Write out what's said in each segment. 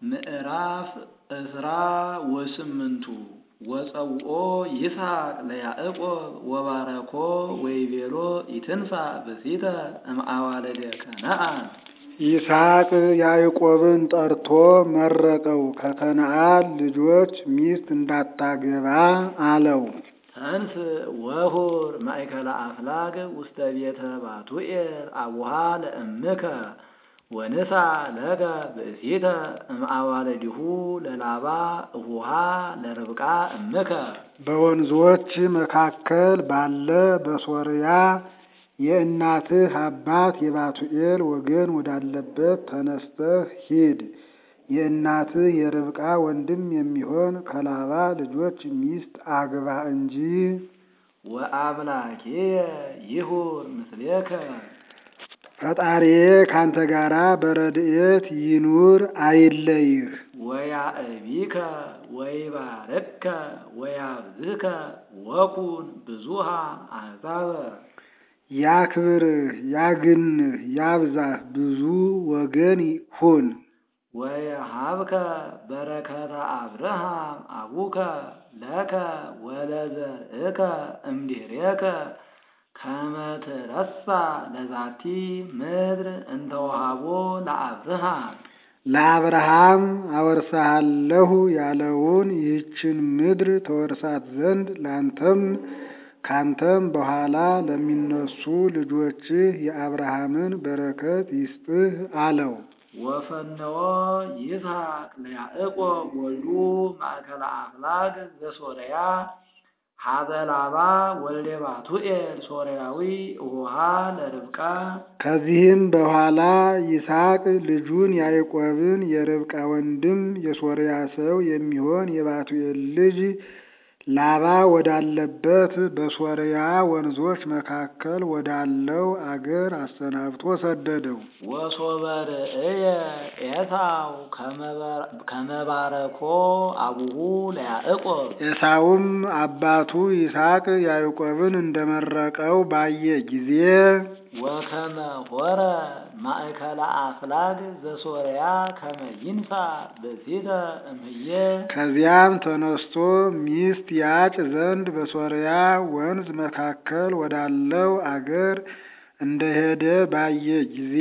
ምዕራፍ ዕስራ ወስምንቱ ወጸውኦ ይስሐቅ ለያዕቆብ ወባረኮ ወይቤሎ ኢትንሣእ ብእሲተ እምአዋልደ ከነዓን። ይስሐቅ ያዕቆብን ጠርቶ መረቀው፣ ከከነዓን ልጆች ሚስት እንዳታገባ አለው። ተንስ ወሁር ማእከለ አፍላግ ውስተ ቤተ ባቱኤል አቡሃ ለእምከ ወንሳ ለከ ብእሲተ እምአዋልዲሁ ለላባ እሁሃ ለርብቃ እምከ። በወንዞች መካከል ባለ በሶርያ የእናትህ አባት የባቱኤል ወገን ወዳለበት ተነስተህ ሂድ። የእናትህ የርብቃ ወንድም የሚሆን ከላባ ልጆች ሚስት አግባ እንጂ። ወአምላኬየ ይሁር ምስሌከ ፈጣሪዬ ካንተ ጋራ በረድኤት ይኑር አይለይህ። ወያእቢከ ወይባርከ ወያብዝከ ወኩን ብዙሃ አሕዛበ። ያክብርህ ያግንህ ያብዛህ ብዙ ወገን ሁን። ወየሃብከ በረከተ አብርሃም አቡከ ለከ ወለዘርእከ እምድኅሬከ ከመ ትረሳ ለዛቲ ምድር እንተ ወሃቦ ለአብርሃም። ለአብርሃም አወርሳሃለሁ ያለውን ይህችን ምድር ተወርሳት ዘንድ ላንተም ካንተም በኋላ ለሚነሱ ልጆችህ የአብርሃምን በረከት ይስጥህ አለው። ወፈነወ ይስሐቅ ለያዕቆብ ወልዱ ማእከለ አፍላግ ዘሶርያ ሀበ ላባ ወልደ ባቱኤል ሶርያዊ እሁሃ ለርብቃ። ከዚህም በኋላ ይስሐቅ ልጁን ያዕቆብን የርብቃ ወንድም የሶርያ ሰው የሚሆን የባቱኤል ልጅ ላባ ወዳለበት በሶርያ ወንዞች መካከል ወዳለው አገር አሰናብቶ ሰደደው። ወሶበ ርእየ ኤሳው ከመባረኮ አቡሁ ለያዕቆብ ኤሳውም አባቱ ይስሐቅ ያዕቆብን እንደመረቀው ባየ ጊዜ ወከመ ሆረ ማእከለ አፍላግ ዘሶርያ ከመ ይንሣ ብእሲተ እምዬ ከዚያም ተነስቶ ሚስት ያጭ ዘንድ በሶርያ ወንዝ መካከል ወዳለው አገር እንደሄደ ባየ ጊዜ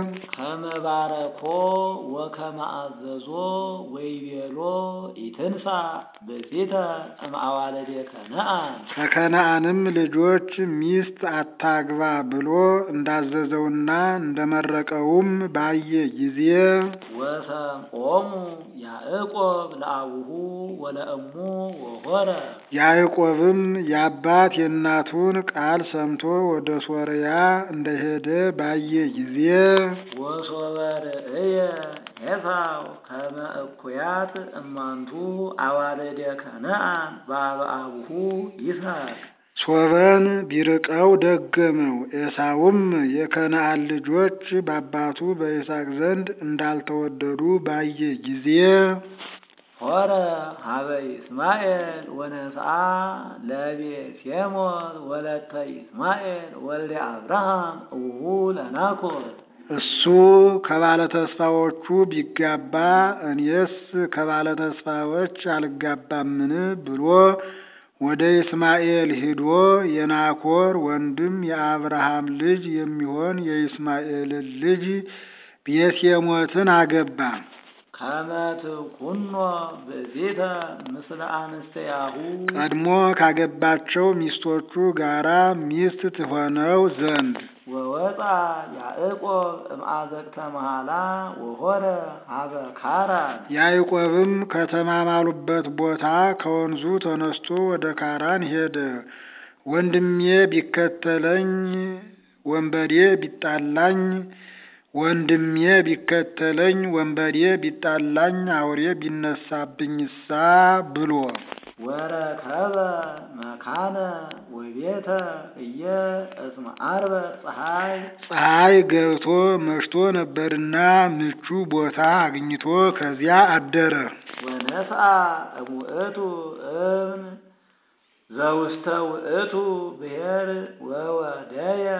ከመባረኮ ወከመ አዘዞ ወይቤሎ ኢትንሣእ ብእሲተ እምአዋልደ ከነዓን። ከከነዓንም ልጆች ሚስት አታግባ ብሎ እንዳዘዘውና እንደመረቀውም ባየ ጊዜ ወሰምዖሙ ያዕቆብ ለአቡሁ ወለእሙ ወሆረ ያዕቆብም የአባት የእናቱን ቃል ሰምቶ ወደ ሶርያ እንደሄደ ባየ ጊዜ ወሶበ ርእየ ኤሳው ከመ እኩያት እማንቱ አዋልደ ከነዓን በአበ አቡሁ ይስሐቅ። ሶበን ቢርቀው ደገመው። ኤሳውም የከነዓን ልጆች በአባቱ በይስሐቅ ዘንድ እንዳልተወደዱ ባየ ጊዜ ሆረ ሀበ ይስማኤል ወነስአ ለቤሴሞት ወለተ ይስማኤል ወልደ አብርሃም እውሁ ለናኮር። እሱ ከባለተስፋዎቹ ቢጋባ እኔስ ከባለተስፋዎች አልጋባምን ብሎ ወደ ይስማኤል ሂዶ የናኮር ወንድም የአብርሃም ልጅ የሚሆን የይስማኤልን ልጅ ቤሴሞትን አገባ። ከመ ትኩኖ ብእሲተ ምስለ አንስተያሁ ቀድሞ ካገባቸው ሚስቶቹ ጋራ ሚስት ትሆነው ዘንድ ወወፃ ያዕቆብ እምአዘቅተ መሃላ ወሆረ ሀበ ካራን። ያዕቆብም ከተማማሉበት ቦታ ከወንዙ ተነስቶ ወደ ካራን ሄደ። ወንድሜ ቢከተለኝ ወንበዴ ቢጣላኝ ወንድሜ ቢከተለኝ ወንበዴ ቢጣላኝ አውሬ ቢነሳብኝሳ ብሎ ወረከበ መካነ ወቤተ እየ እስመ ዓርበ ፀሐይ ፀሐይ ገብቶ መሽቶ ነበርና ምቹ ቦታ አግኝቶ ከዚያ አደረ። ወነስአ እሙእቱ እብን ዘውስተ ውእቱ ብሔር ወወደየ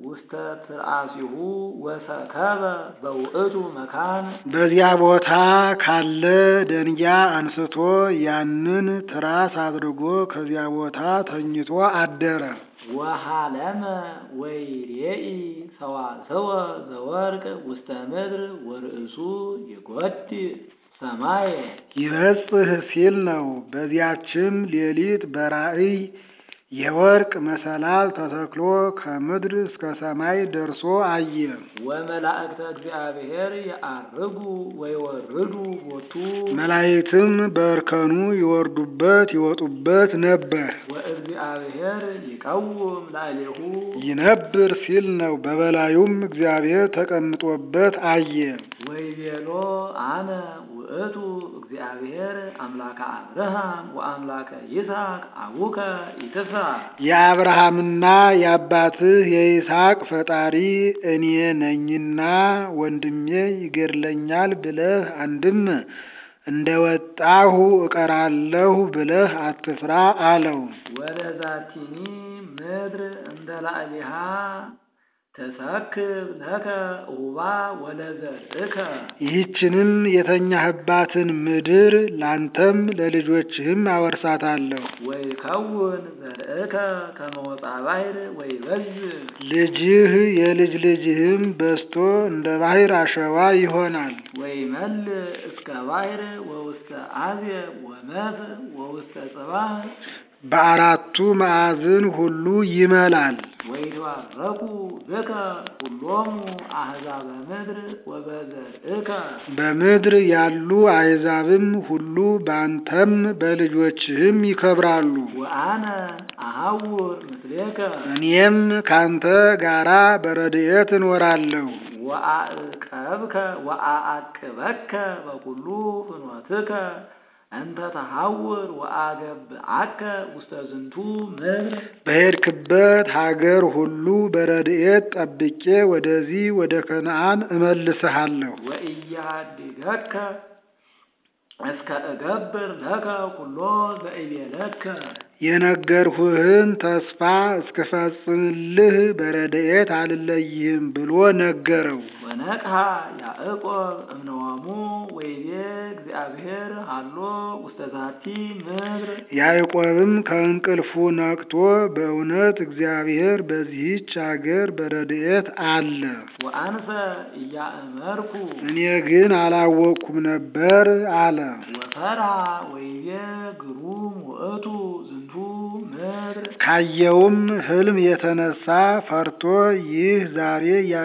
ውስተ ትርአሲሁ ወሰከበ በውእቱ መካን በዚያ ቦታ ካለ ደንጊያ አንስቶ ያንን ትራስ አድርጎ ከዚያ ቦታ ተኝቶ አደረ። ወሃለመ ወይሬኢ ሰዋሰወ ዘወርቅ ውስተ ምድር ወርእሱ ይጐድእ ሰማየ ይበጽህ ሲል ነው። በዚያችም ሌሊት በራእይ የወርቅ መሰላል ተተክሎ ከምድር እስከ ሰማይ ደርሶ አየ። ወመላእክተ እግዚአብሔር የዐርጉ ወይወርዱ ቦቱ መላእክትም በእርከኑ ይወርዱበት ይወጡበት ነበር። ወእግዚአብሔር ይቀውም ላዕሌሁ ይነብር ሲል ነው። በበላዩም እግዚአብሔር ተቀምጦበት አየ። ወይቤሎ አነ ውእቱ እግዚአብሔር አምላከ አብርሃም ወአምላከ ይስሐቅ አቡከ ኢትፍራ የአብርሃምና የአባትህ የይስሐቅ ፈጣሪ እኔ ነኝና ወንድሜ ይገድለኛል ብለህ አንድም እንደ ወጣሁ እቀራለሁ ብለህ አትፍራ አለው። ወለዛቲኒ ምድር እንደ ላዕሊሃ ተሰክብ ለከ ኡባ ወለዘርእከ ይህችንም የተኛህባትን ምድር ላንተም ለልጆችህም አወርሳታለሁ። ወይከውን ዘርእከ ከመ ወፃ ባሕር ወይበዝሕ ልጅህ የልጅ ልጅህም በዝቶ እንደ ባሕር አሸዋ ይሆናል። ወይመልእ እስከ ባሕር ወውስተ አዜብ ወመጽእ ወውስተ ጽባህ በአራቱ ማዕዝን ሁሉ ይመላል። ወይትባረኩ ብከ ኩሎሙ አሕዛበ ምድር ወበዘርእከ በምድር ያሉ አሕዛብም ሁሉ በአንተም በልጆችህም ይከብራሉ። ወአነ አሐውር ምስሌከ እኔም ካንተ ጋራ በረድኤት እኖራለሁ። ወአዕቀብከ ወአዕቅበከ በኩሉ ፍኖትከ እንተ ተሐውር ወአገብአከ ውስተ ዝንቱ ምድር በሄድክበት ሀገር ሁሉ በረድኤት ጠብቄ ወደዚህ ወደ ከነዓን እመልስሃለሁ። ወኢያድገከ እስከ እገብር ለከ ኩሎ ዘእቤለከ የነገርሁህን ተስፋ እስክፈጽምልህ በረድኤት አልለይህም ብሎ ነገረው። ወነቅሐ ያዕቆብ እምነዋሙ ወይቤ እግዚአብሔር ሃሎ ውስተ ዛቲ ምድር ያዕቆብም ከእንቅልፉ ነቅቶ በእውነት እግዚአብሔር በዚህች አገር በረድኤት አለ፣ ወአንሰ እያእመርኩ እኔ ግን አላወቅኩም ነበር አለ። ወፈርሃ ወይቤ ግሩም ውእቱ ዝንቱ ምድር ካየውም ሕልም የተነሳ ፈርቶ ይህ ዛሬ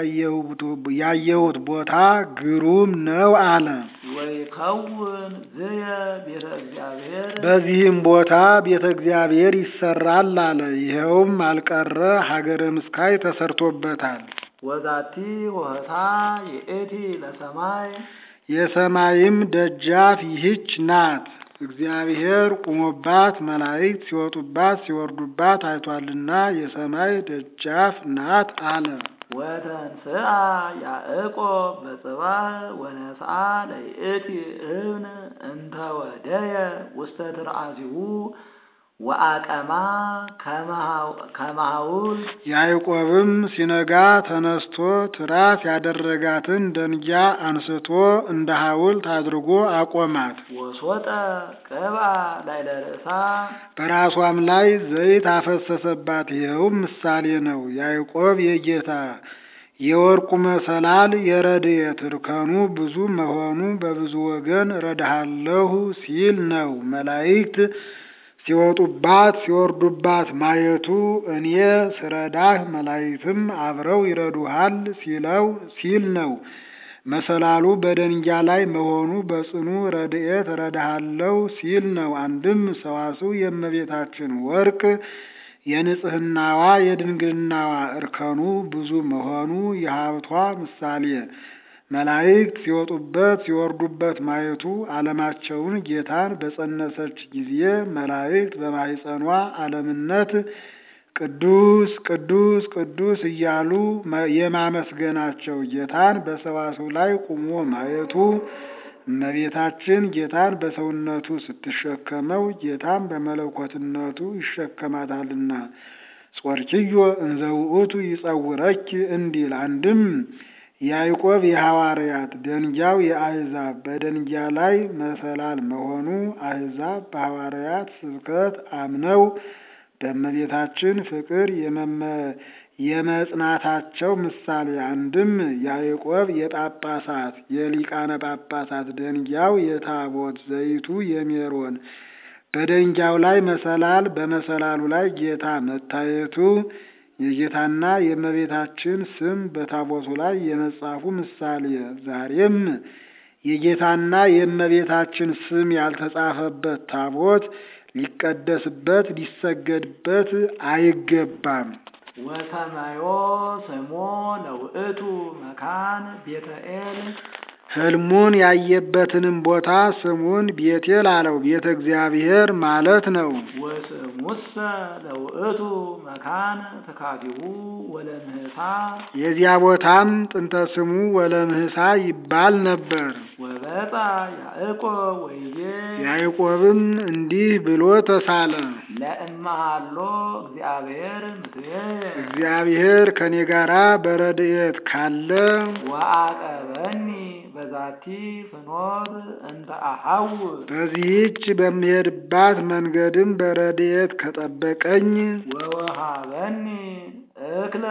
ያየሁት ቦታ ግሩም ነው አለ። ወይከውን ዝየ ቤተ እግዚአብሔር በዚህም ቦታ ቤተ እግዚአብሔር ይሰራል አለ። ይኸውም አልቀረ ሀገረ ምስካይ ተሰርቶበታል። ወዛቲ ሆህታ የእቲ ለሰማይ የሰማይም ደጃፍ ይህች ናት። እግዚአብሔር ቁሞባት መላእክት ሲወጡባት ሲወርዱባት አይቷልና የሰማይ ደጃፍ ናት አለ። ወተንስአ ያዕቆብ በጽባህ ወነስአ ለይእቲ እብን እንተ ወደየ ውስተ ትርአሲሁ ወአቀማ ከመሃውል ያዕቆብም ሲነጋ ተነስቶ ትራስ ያደረጋትን ደንጊያ አንስቶ እንደ ሐውልት አድርጎ አቆማት። ወሶጠ ቅብአ ላዕለ ርእሳ በራሷም ላይ ዘይት አፈሰሰባት። ይኸውም ምሳሌ ነው። ያዕቆብ የጌታ የወርቁ መሰላል የረድኤት እርከኑ ብዙ መሆኑ በብዙ ወገን እረዳሃለሁ ሲል ነው። መላእክት ሲወጡባት ሲወርዱባት ማየቱ እኔ ስረዳህ መላእክትም አብረው ይረዱሃል ሲለው ሲል ነው። መሰላሉ በደንጊያ ላይ መሆኑ በጽኑ ረድኤት እረዳሃለሁ ሲል ነው። አንድም ሰዋስው የእመቤታችን ወርቅ የንጽህናዋ የድንግልናዋ እርከኑ ብዙ መሆኑ የሀብቷ ምሳሌ መላእክት ሲወጡበት ሲወርዱበት ማየቱ ዓለማቸውን ጌታን በጸነሰች ጊዜ መላእክት በማኅፀኗ ዓለምነት ቅዱስ ቅዱስ ቅዱስ እያሉ የማመስገናቸው ጌታን በሰዋስው ላይ ቁሞ ማየቱ እመቤታችን ጌታን በሰውነቱ ስትሸከመው ጌታን በመለኮትነቱ ይሸከማታልና ጾርኪዮ እንዘ ውእቱ ይጸውረኪ እንዲል አንድም ያዕቆብ የሐዋርያት ደንጊያው የአሕዛብ በደንጊያ ላይ መሰላል መሆኑ አሕዛብ በሐዋርያት ስብከት አምነው በእመቤታችን ፍቅር የመጽናታቸው ምሳሌ አንድም ያዕቆብ የጳጳሳት የሊቃነ ጳጳሳት ደንጊያው የታቦት ዘይቱ የሜሮን በደንጊያው ላይ መሰላል በመሰላሉ ላይ ጌታ መታየቱ የጌታና የእመቤታችን ስም በታቦቱ ላይ የመጻፉ ምሳሌ ዛሬም የጌታና የእመቤታችን ስም ያልተጻፈበት ታቦት ሊቀደስበት ሊሰገድበት አይገባም። ወሰማዮ ስሞ ለውእቱ መካን ቤተ ኤል ሕልሙን ያየበትንም ቦታ ስሙን ቤቴል አለው። ቤተ እግዚአብሔር ማለት ነው። ወስሙሰ ለውእቱ መካን ተካቢሁ ወለምህሳ የዚያ ቦታም ጥንተ ስሙ ወለምህሳ ይባል ነበር። ወበጣ ያዕቆብ ወይቤ ያዕቆብም እንዲህ ብሎ ተሳለ። ለእመሃሎ እግዚአብሔር ምስሌ እግዚአብሔር ከኔ ጋራ በረድኤት ካለ ወአቀበኒ በዛቲ ፍኖት እንተ አሐውር በዚህች በምሄድባት መንገድም በረድኤት ከጠበቀኝ ወወሃበኒ እክለ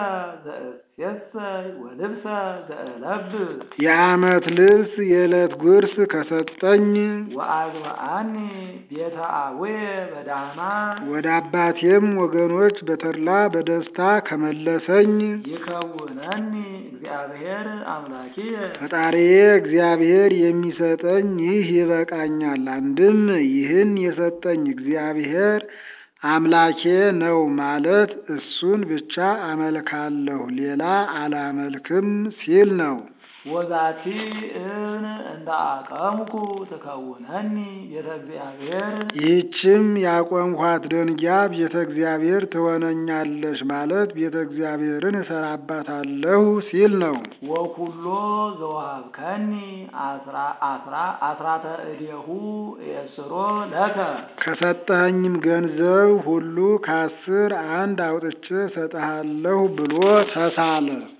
ዘእሴሰይ ወልብሰ ዘእለብስ የዓመት ልብስ የዕለት ጉርስ ከሰጠኝ ወአግብአኒ ቤተ አቡየ በዳማ ወደ አባቴም ወገኖች በተድላ በደስታ ከመለሰኝ ይከውነኒ እግዚአብሔር አምላኪየ ፈጣሪዬ እግዚአብሔር የሚሰጠኝ ይህ ይበቃኛል። አንድም ይህን የሰጠኝ እግዚአብሔር አምላኬ ነው ማለት እሱን ብቻ አመልካለሁ ሌላ አላመልክም ሲል ነው። ወዛቲ እብን እንደ አቀምኩ ትከውነኒ ቤተ እግዚአብሔር ይህችም ያቆምኳት ደንጊያ ቤተ እግዚአብሔር ትሆነኛለች ማለት ቤተ እግዚአብሔርን እሰራባታለሁ ሲል ነው። ወኩሎ ዘወሀብከኒ አስራተ እዴሁ የስሮ ለከ ከሰጠኸኝም ገንዘብ ሁሉ ከአስር አንድ አውጥቼ እሰጥሃለሁ ብሎ ተሳለ።